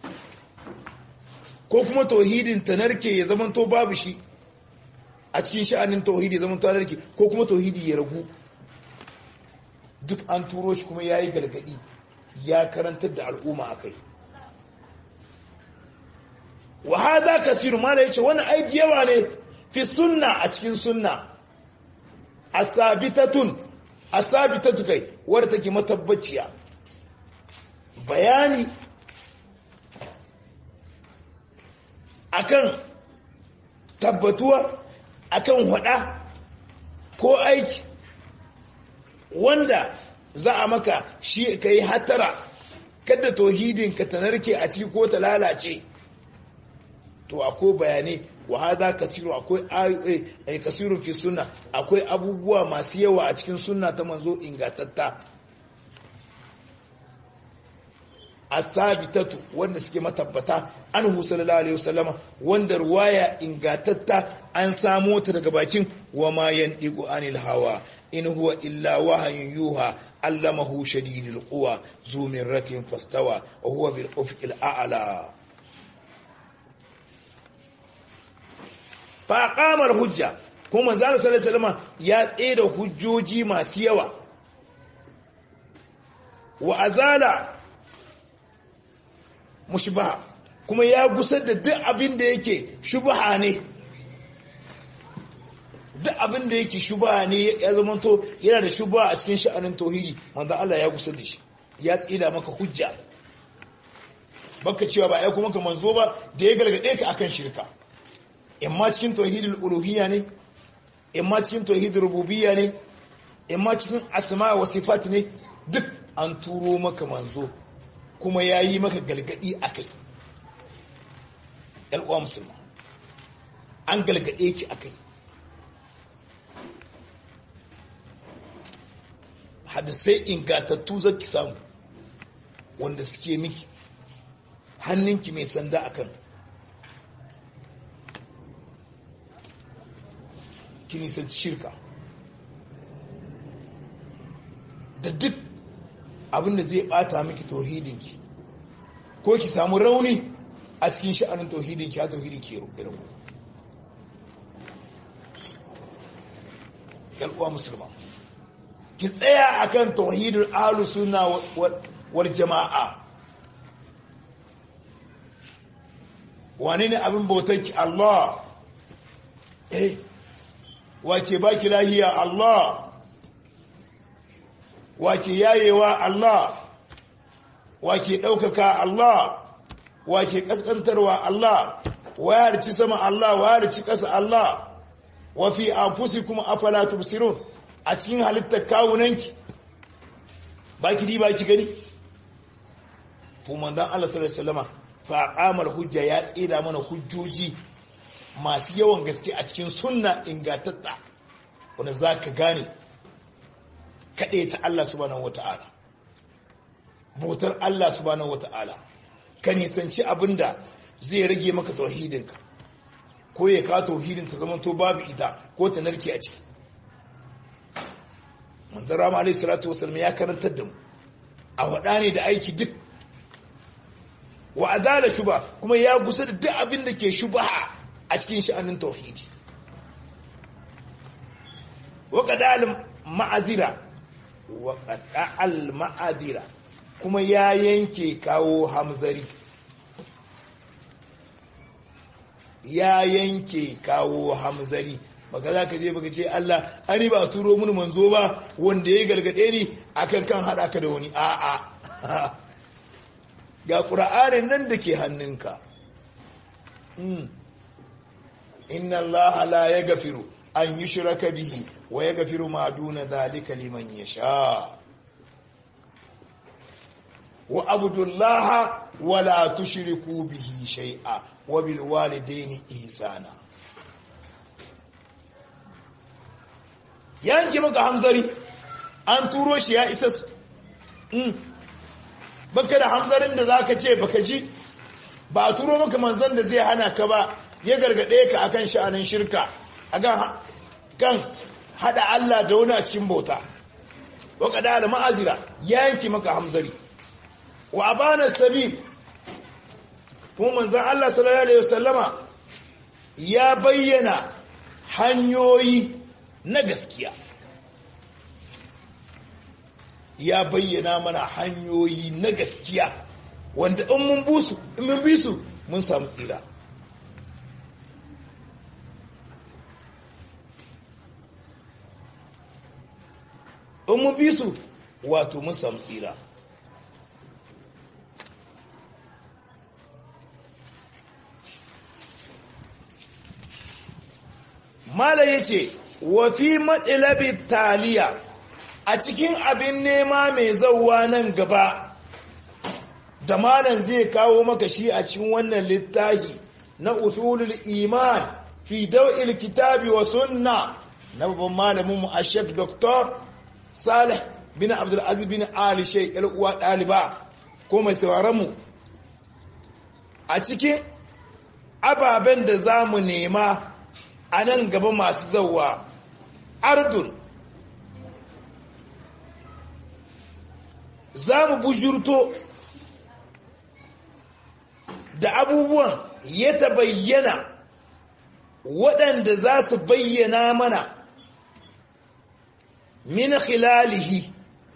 ko kuma tauhidin ta narke ya zamanto babu shi a cikin sha'anin tauhidi ya zamanto narke ko kuma tauhidi ya ragu duk an turo shi kuma ya yi gargadi ya karantar da al'umma a kai wa hada kasiru mala yace wani aiki yawa ne fi sunna a cikin sunna asabitatun asabitatu kai wadda take matabbaciya bayani akan tabbatuwa akan hada ko aiki wanda za a maka shi kai hatara kada tauhidin ka ta narke a ciki ko ta lalace to akwai bayanai wa hada kasiru akwai kasirun fi sunna akwai abubuwa masu yawa a cikin sunna ta manzo ingatatta asabitatu wanda suke matabbata anhu sallallahu alaihi wasallama wanda ruwaya ingatatta an samo ta daga bakin wa ma yandigu anil hawa in huwa illa wahayun yuha allamahu shadidul quwa zu mirratin fastawa wa huwa bil ufuqil a'la fa qamar hujja kuma manzo sallallahu alaihi wasallama ya tseda hujjoji masu yawa wa azala mushbaha kuma ya gusar da duk abin da yake shubha ne duk abin da yake shubha ne ya zamanto yana da shubha a cikin sha'anin tauhidi manzo Allah ya gusar da shi ya tsida maka hujja baka cewa ba ai kuma ka manzo ba da ya gargade ka akan shirka imma cikin tauhidul uluhiyya ne imma cikin tauhidul rububiyya ne imma cikin asma wa sifat ne duk an turo maka manzo kuma ya yi maka galgadi a kai ‘yan'uwa musulma an galgade ki a kai hadisai ingatattu zaki samu wanda suke miki hannunki mai sanda akan ki nisanci shirka da duk abinda zai bata miki tauhidinki ko ki samu rauni a cikin sha'anin tauhidinki a tauhidinki ya ragu uwa musulma ki tsaya akan tauhidul ahlus sunna wal jama'a wane ne abin bautarki Allah eh wake baki lahiya Allah wake yayewa Allah wake ɗaukaka Allah wake ƙasƙantarwa Allah wa ya rici sama Allah wa ya rici ƙasa Allah wa fi anfusikum afala tubsirun a cikin halittar kawunanki baki di baki gani to manzon Allah sallallahu alaihi wasallam fa aqamal hujja ya tsira mana hujjoji masu yawan gaske a cikin sunna ingatatta wanda zaka gane kaɗe ta Allah subhanahu wata'ala bautar Allah subhanahu wata'ala ka nisanci abinda zai rage maka tauhidinka ko ya ka tauhidin ta zama to babu ita ko ta narke a ciki manzon rama alaihi salatu wasallam ya karantar da mu a wada ne da aiki duk wa adala shuba kuma ya gusa da duk abin da ke shubaha a cikin sha'anin tauhidi wa qadal ma'azira wa qadal ma'azira kuma ya yanke kawo hamzari ya yanke kawo hamzari baka za ka je baka ce Allah ani ba turo mun manzo ba wanda ya galgade ni akan kan hada ka da wani a'a ga qur'anin nan da ke hannunka inna Allah la yaghfiru an yushraka bihi wa yaghfiru ma duna dhalika liman yasha wa abudullaha wa la tushriku bihi shay'a wa bil walidaini ihsana yanki maka hamzari an turo shi ya isa mm. baka da hamzarin da zaka ce baka ji ba a turo maka manzon da zai hana ka ba ya gargade ka akan sha'anin shirka akan kan hada Allah da wani a cikin bauta wa kada da ma'azira yanki maka hamzari wa abana sabil kuma manzon Allah sallallahu alaihi wasallama ya bayyana hanyoyi na gaskiya ya bayyana mana hanyoyi na gaskiya wanda in mun busu in mun bi su mun samu tsira in mun bi su wato mun samu tsira Mala ya ce, wafi maɗilabi taliya a cikin abin nema mai zauwa nan gaba, da malam zai kawo maka shi a cikin wannan littafi na usulul iman fi daw'il kitabi wa sunna na babban malamin mu ashek doktor salih bin abdul aziz bin ali shay uwa daliba ko mai sauraron mu a cikin ababen da za mu nema a nan gaba masu zauwa ardun za mu bujurto da abubuwan ya ta bayyana waɗanda za su bayyana mana min khilalihi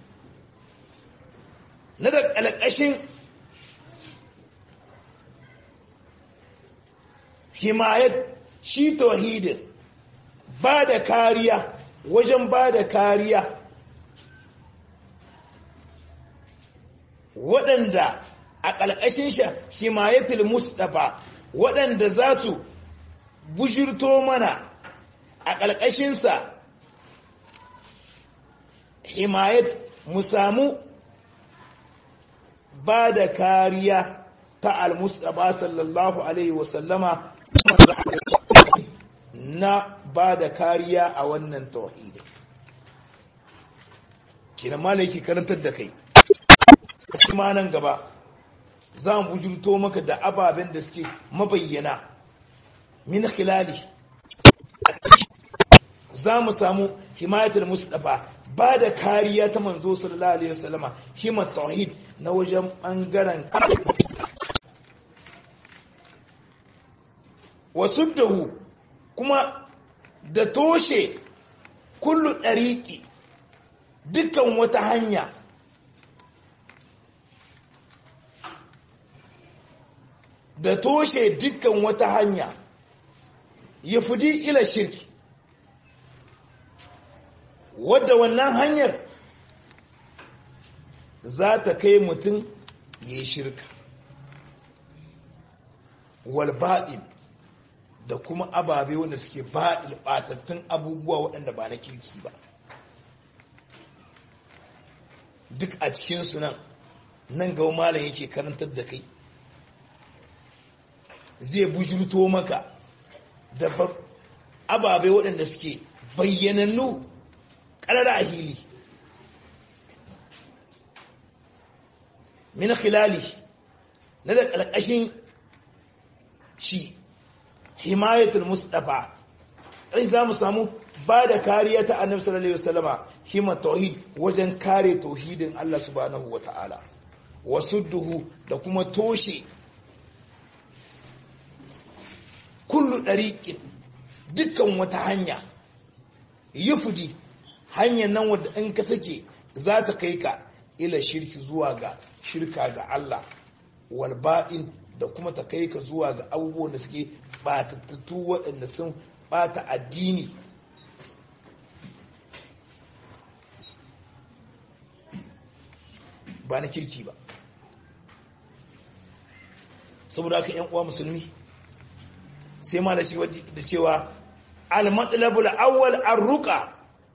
na da ƙalƙashin himayat shi tauhidin ba da kariya wajen ba da kariya waɗanda a ƙalƙashin sha himayatul mustapha waɗanda za su bujirto mana a ƙalƙashinsa himayat mu samu ba da kariya ta al-mustapha sallallahu alaihi wasallama na ba da kariya a wannan tauhidi kina malaki karantar da kai kuma nan gaba za mu bujurto maka da ababen da suke mabayyana min khilali za mu samu himayatul mustafa ba da kariya ta manzo sallallahu alaihi wasallama himat tauhid na wajen bangaren wasuddahu kuma da toshe kullu ɗariƙi dukkan wata hanya da toshe dukkan wata hanya ya fudi ila shirki wadda wannan hanyar za ta kai mutum ya yi shirka walba'in da kuma ababe wanda suke batattun abubuwa waɗanda ba na kirki ba duk a cikinsu nan nan gaba malam yake karantar da kai zai bujurto maka da ababe waɗanda suke bayyanannu ƙarar a hili min khilali na da ƙarƙashin shi himayatul mustafa ƙarshe za mu samu ba da kariya ta annabi sallallahu alaihi wasallama hima tauhid wajen kare tauhidin Allah subhanahu wata'ala wasudduhu da kuma toshe kullu ɗariƙin dukkan wata hanya yufudi hanyar nan wadda in ka sake za ta kai ka ila shirki zuwa ga shirka ga Allah walba'in da kuma ta kai ka zuwa ga abubuwan da suke batattu waɗanda sun bata addini ba na kirki ba saboda haka yan uwa musulmi sai ma da cewa al-matsalabul awwal arruka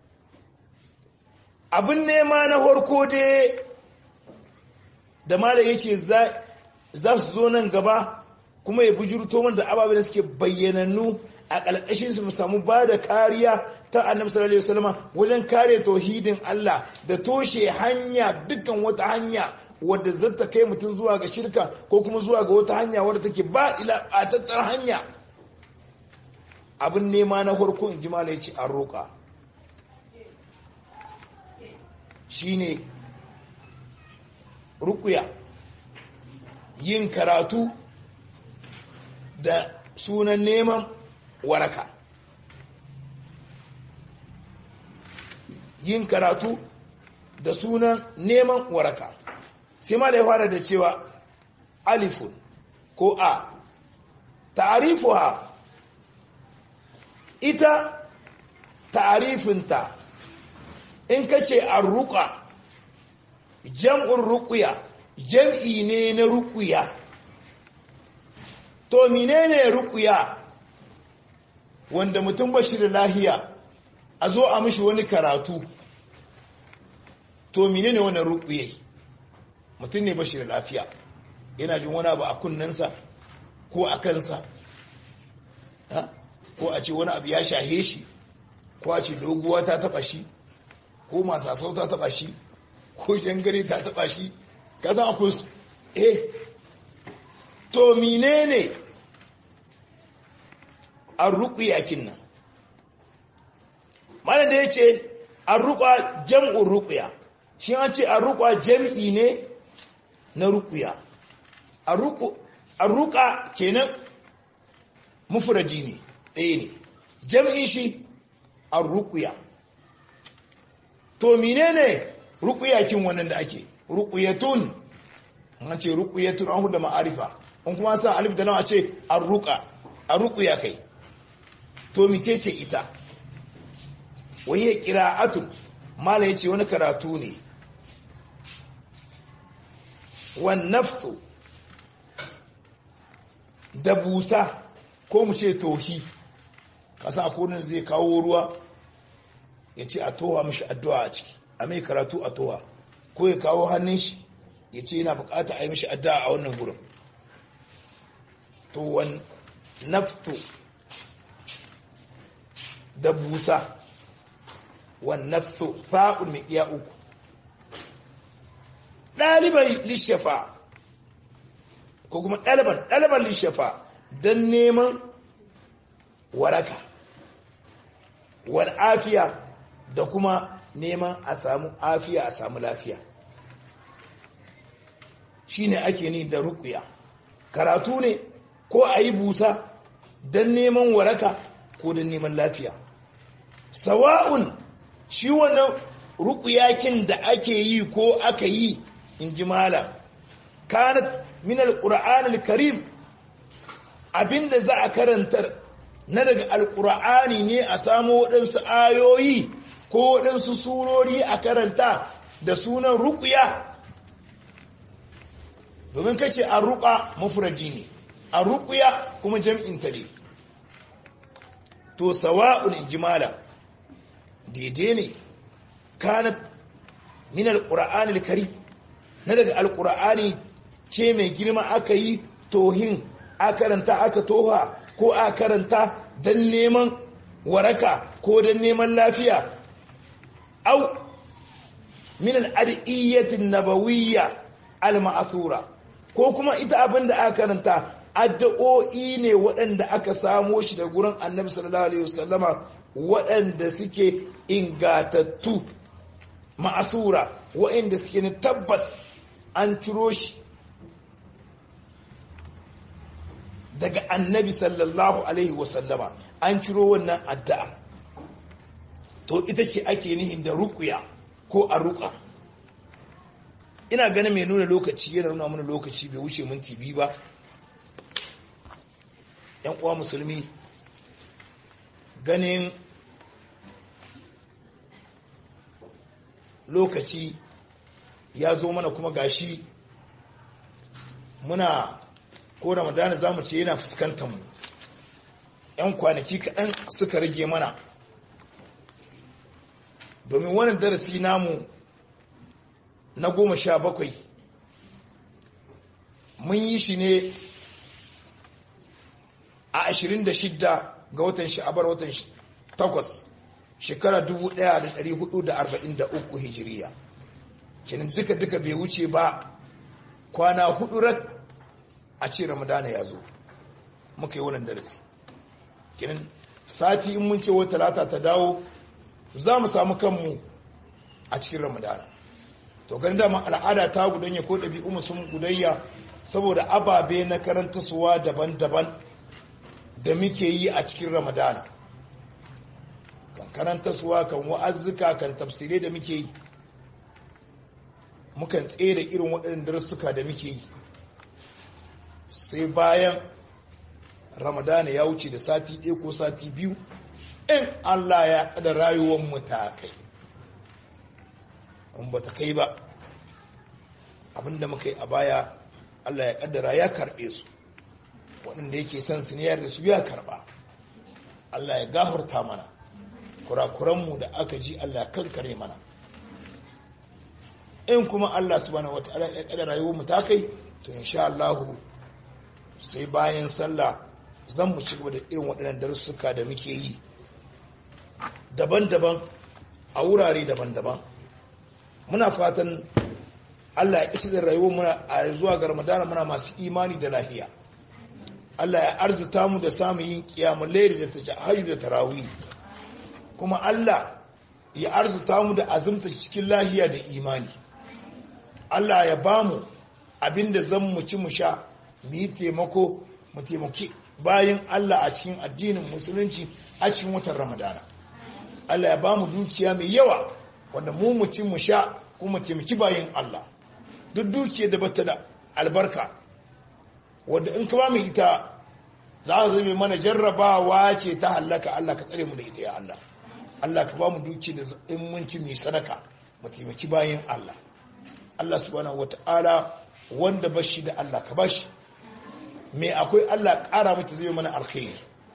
abin nema na farko dai da malam yace za za su zo nan gaba kuma ya bujurto mana da ababen da suke bayyanannu a ƙalƙashin su mu samu ba da kariya ta annabi sallallahu alaihi wasallam wajen kare tauhidin Allah da toshe hanya dukkan wata hanya wadda zata kai mutum zuwa ga shirka ko kuma zuwa ga wata hanya wadda take ba ila batattar hanya abin nema na farko in ji malai ce an roƙa shine rukuya yin karatu da sunan neman waraka yin karatu da sunan neman waraka sai ma da ya fara da cewa alifun ko a ta'arifuha ita ta'arifinta in ka ce an ruka jam'un rukuya jam'i ne na rukuya to menene rukuya wanda mutum ba shi da lahiya a zo a mishi wani karatu to menene wannan rukuye mutum ne ba shi da lafiya yana jin wani abu a kunnensa ko a kansa ko a ce wani abu ya shahe shi ko a ce doguwa ta taba shi ko masasau ta taba shi ko shangare ta taba shi ka san akwai su eh to menene an ruku yakin nan mana da ya ce an ruƙa jam'un ruƙuya shi an ce an ruƙa jam'i ne na ruƙuya an ruƙa kenan mufuradi ne ɗaya ne jam'in shi an ruƙuya to mine ne ruƙuyakin wannan da ake ruƙuyatun an ce ruƙuyatun an huda ma'arifa an kuma sa alif da nawa ce an ruƙa an ruƙuya kai to mice ce ita wahiyar ƙira'atun mala ya ce wani karatu ne wan nafsu da busa ko mu ce tohi kasa akonin zai kawo ruwa ya ce a toha mashi addu'a a ciki a mai karatu a toha ko ya kawo hannun shi ya ce yana bukata a yi mashi addu'a a wannan gurin to wan nafsu da busa wannafsu fa'un mai iya uku ɗaliban lishafa ko kuma ɗaliban ɗaliban lishafa don neman waraka wal afiya da kuma neman a samu afiya a samu lafiya shine ake ni da rukuya karatu ne ko a yi busa don neman waraka ko don neman lafiya sawa'un shi wannan rukuyakin da ake yi ko aka yi in ji mala kanat min alquran alkarim abinda za a karantar na daga alqur'ani ne a samu waɗansu ayoyi ko waɗansu surori a karanta da sunan rukuya domin kace an ruka mufradi ne a rukuya kuma jam'in ta ne to sawa'un in ji mala daidai ne kanat min alqur'ani alkarim na daga alqur'ani ce mai girma aka yi tohin a karanta aka toha ko a karanta don neman waraka ko don neman lafiya au min al'adiyyatin nabawiyya al-ma'thura ko kuma ita abin da aka karanta addu'o'i ne waɗanda aka samo shi da gurin annabi sallallahu alaihi wasallama waɗanda suke ingatattu ma'asura waɗanda suke na tabbas an ciro shi daga annabi sallallahu alaihi wasallama an ciro wannan addu'a to ita ce ake nihin da rukuya ko a ruka ina ganin mai nuna lokaci yana nuna mana lokaci bai wuce minti biyu ba yan uwa musulmi ganin lokaci ya zo mana kuma gashi muna ko ramadana za mu ce yana fuskantar mu yan kwanaki kaɗan suka rage mana domin wannan darasi namu na goma sha bakwai mun yi shi ne a ashirin da shidda ga watan sha'abar watan takwas shekara dubu ɗaya da ɗari hudu da arba'in da uku hijiriya kenan duka-duka bai wuce ba kwana hudu rak a ce ramadana ya zo muka yi wannan darasi kenan sati in mun ce wata talata ta dawo za mu samu kanmu a cikin ramadana to ganin dama al'ada ta gudanya ko ɗabi'u sun gudanya saboda ababe na karantarsuwa daban-daban da muke yi a cikin ramadana kan karantarsuwa kan wa'azzuka kan tafsirai da muke yi mukan tsere irin waɗannan darussuka da muke yi sai bayan ramadana ya wuce da sati ɗaya ko sati biyu in allah ya ƙada rayuwar mu ta kai in ba ta kai ba abinda muka yi a baya allah ya ƙaddara ya karɓe su waɗanda yake son su ne da su ya karɓa allah ya gafarta mana kurakuranmu da aka ji allah kankare mana in kuma allah subhanahu wataala ya ƙada rayuwar mu ta kai to insha allahu sai bayan sallah zan mu ci gaba da irin waɗannan darussuka da muke yi daban-daban a wurare daban-daban muna fatan Allah ya isa da rayuwar muna a zuwa ga Ramadana muna masu imani da lafiya Allah ya arzuta mu da samun yin kiyamun lairi da tahajjud da tarawih kuma Allah ya arzuta mu da azumta cikin lahiya da imani Allah ya bamu abinda zan mu ci mu sha mu yi taimako mu taimaki bayan Allah a cikin addinin musulunci a cikin watan Ramadana Allah ya bamu dukiya mai yawa wanda mu mu ci mu sha kuma taimaki bayan Allah duk dukiya da bata da albarka wanda in ka ba mu ita za a zama mana jarrabawa ce ta hallaka Allah ka tsare mu da ita ya Allah Allah ka ba mu dukiya da in mun ci mai sadaka mu taimaki bayan Allah Allah subhanahu wata'ala wanda bashi da Allah ka bashi me akwai Allah ƙara mata zai mana alkhairi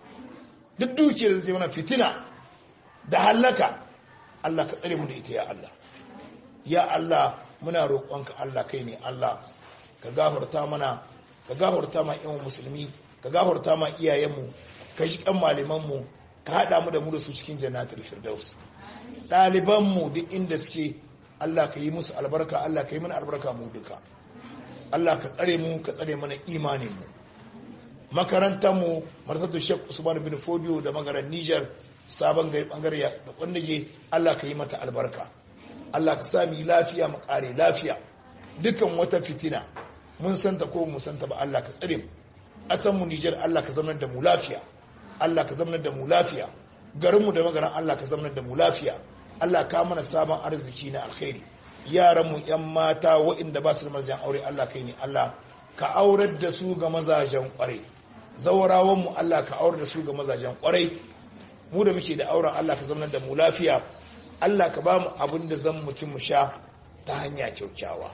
duk dukiyar da zai mana fitina da hallaka Allah ka tsare mu da ita ya Allah ya Allah muna roƙonka Allah kai ne Allah ka gafarta mana ka gafarta ma ƴan musulmi ka gafarta ma iyayenmu ka shi kan malamanmu ka haɗa mu da mu da su cikin jannatul firdaus ɗalibanmu duk inda suke Allah ka yi musu albarka Allah ka yi mana albarka mu duka Allah ka tsare mu ka tsare mana imaninmu makarantarmu marsatu shek usman bin fodiyo da magaran niger sabon gari bangare da kwandage Allah ka yi mata albarka Allah ka sami lafiya mu kare lafiya dukan wata fitina mun santa ko mu santa ba Allah ka tsare mu asan mu niger Allah ka zamanar da mu lafiya Allah ka zamanar da mu lafiya garinmu da magaran Allah ka zamanar da mu lafiya Allah ka mana sabon arziki na alkhairi yaranmu yan mata waɗanda ba su da mazajen aure Allah kai ne Allah ka aurar da su ga mazajen kwarai zawarawanmu Allah ka aurar da su ga mazajen kwarai mu da muke da auren Allah ka zamanar da mu lafiya Allah ka ba mu abin da zan mutum mu sha ta hanya kyaukyawa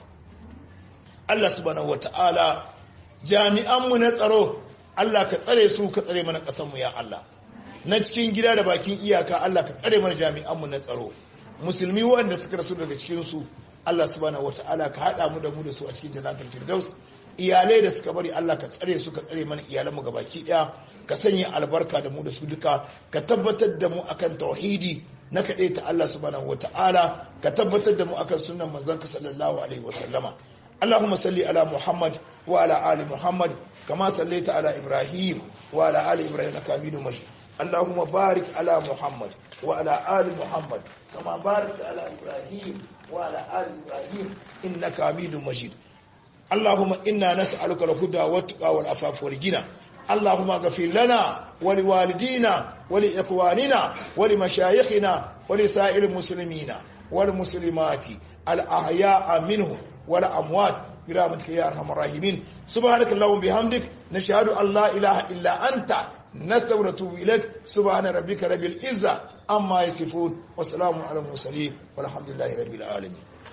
Allah subhanahu wata'ala jami'anmu na tsaro Allah ka tsare su ka tsare mana ƙasarmu ya Allah na cikin gida da bakin iyaka Allah ka tsare mana jami'anmu na tsaro musulmi waɗanda suka rasu daga cikinsu Allah subhanahu wata'ala ka haɗa mu da mu da su a cikin jannatul firdaus iyalai da suka bari Allah ka tsare su ka tsare mana iyalanmu ga baki ɗaya ka sanya albarka da mu da su duka ka tabbatar da mu akan tauhidi na kaɗai ta Allah subhanahu wata'ala ka tabbatar da mu akan sunan manzon ka sallallahu alaihi wasallama اللهم صل على محمد وعلى آل محمد كما صليت على إبراهيم وعلى آل إبراهيم إنك حميد مجيد اللهم بارك على محمد وعلى آل محمد كما باركت على إبراهيم وعلى آل إبراهيم إنك حميد مجيد اللهم إنا نسألك الهدى والتقى والعفاف والغنى اللهم اغفر لنا ولوالدينا ولإخواننا ولمشايخنا ولسائر المسلمين والمسلمات الأحياء منهم ولا أموات برحمتك يا أرحم الراحمين سبحانك اللهم بحمدك نشهد أن لا إله إلا أنت نستغفرك ونتوب إليك سبحان ربك رب العزة عما يصفون وسلام على المرسلين والحمد لله رب العالمين